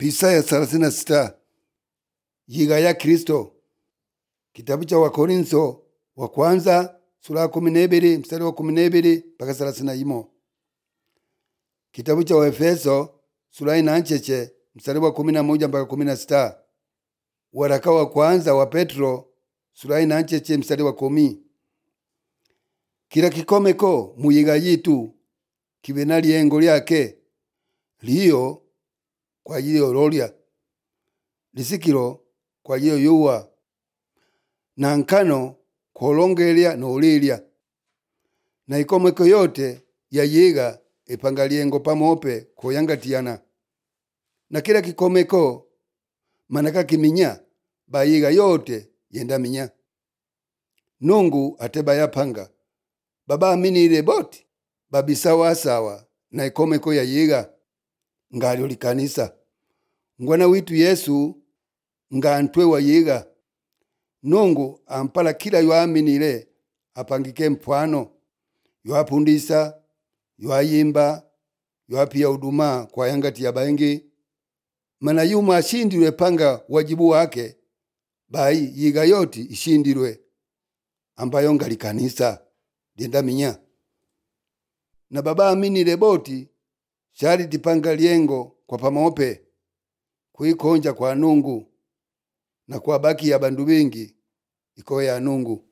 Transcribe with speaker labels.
Speaker 1: Isaya thelathini na sita yiga ya Kristo. Kitabu cha Wakorintho wa kwanza sura ya kumi na ibili mstari wa kumi na ibili mpaka thelathini na imo. Kitabu cha Waefeso sura ina ncheche mstari wa kumi na moja mpaka kumi na sita. Waraka wa kwanza wa Petro sura ina ncheche mstari wa kumi. Kila kikomeko muyiga yitu kibe na liengo lyake liyo kwa ajili ya ulolya lisikilo kwa ajili ya yuwa na nkano kuolongelya na ulilya na ikomeko yote yayiga ipanga liengo pamope kuyangatiana na kila kikomeko manaka kiminya bayiga yote yendaminya nungu ate bayapanga babaaminile boti babisawasawa na ikomeko yayiga ngalyo likanisa ngwana witu yesu nga ntwe wayiga nungu ampala kila yoaminile apangike mpwano yoapundisa yoayimba yoapia huduma kwa yangati ya bangi mana yumo ashindilwe panga wajibu wake bai yiga yoti ishindilwe ambayo ngali kanisa lyendaminya na baba aminile boti shali tipanga liengo kwa pamope kwikonja kwa nungu na kwa baki ya bandu bingi iko ya nungu